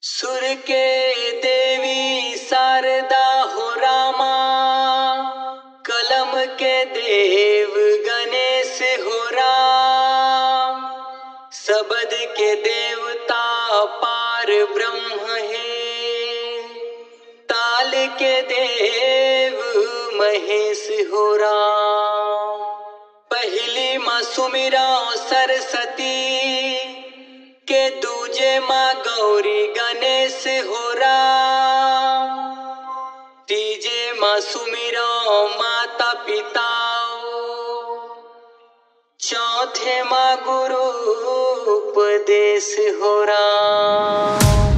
सुर के देवी शारदा हो रामा कलम के देव गणेश हो राम शब्द के देवता पार ब्रह्म है ताल के देव महेश हो राम पहली माँ सुमिरा सरस्वती के दूजे माँ गौरी गणेश हो राम तीजे माँ सुमिरा माता पिता चौथे माँ गुरु उपदेश हो राम